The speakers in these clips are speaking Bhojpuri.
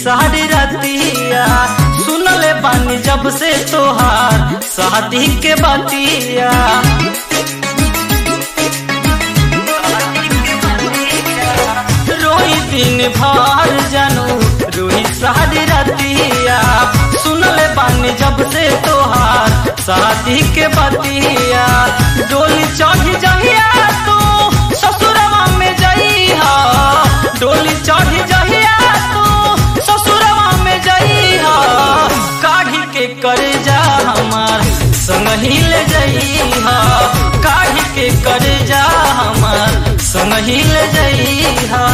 सारी रतिया सुनले बानी जब से तोहार शादी के बतिया रोई दिन भर जानू रोई सारी रतिया सुनले बानी जब से तोहार शादी के बतिया डोली चढ़ जहिया तू ससुरवा में जइहा डोली चढ़ जहिया तू ससुरवा में जइहा काढ़ी के करे जा हमार संग ही ले जइहा काढ़ी के करे जा हमार संग ही ले जइहा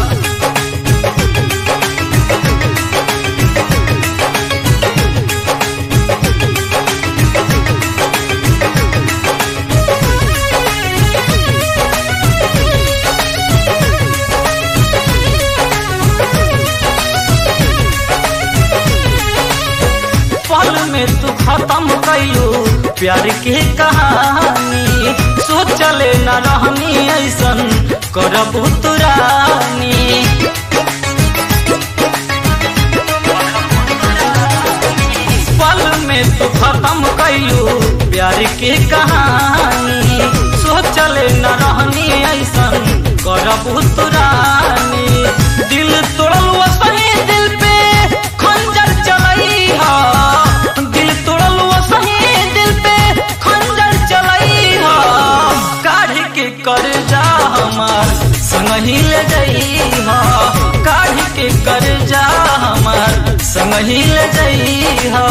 पल में तू खत्म कइलू प्यार के कहानी सोचले न रहनी ऐसन करबू तुरानी पल में तू खत्म कइलू प्यार के कहानी सोचले न रहनी ऐसन करबू तुरानी दिल तोड़ल सही दिल पे खंजर चलई हा दिल तोड़ल सही दिल पे खंजर चलई हा काढ़ के कर जा हमार संग ही ले जई हा काढ़ के कर जा हमार संग ही ले जई हा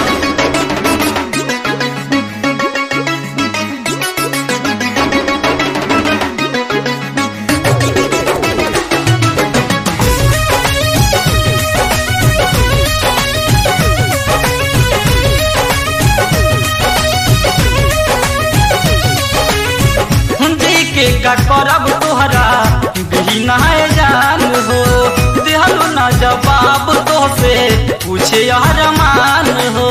जी के का करब तोहरा बिनाए जान हो देहलू ना जवाब तो से पूछे यार मान हो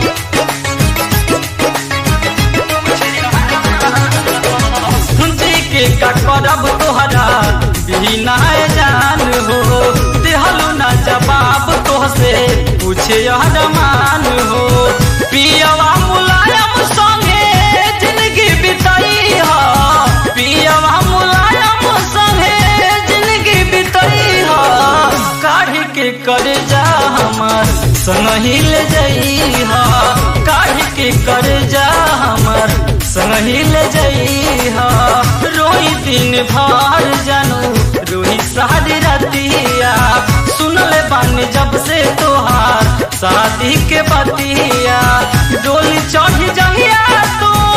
जी के का करब तोहरा बिनाए जान हो देहलू ना जवाब तो से पूछे यार मान हो पियवा मुलायम संगे जिंदगी बिताई हा पियवा मुलायम संगे जिंदगी बिताई हा काढ़ के कर जा हमार संग ही ले जई हा काढ़ के कर जा हमार संग ही ले जई हा रोई दिन भर जानू रोई सारी रतिया सुनले बानी जब से तोहार शादी के बतिया डोली चढ़ जहिया तू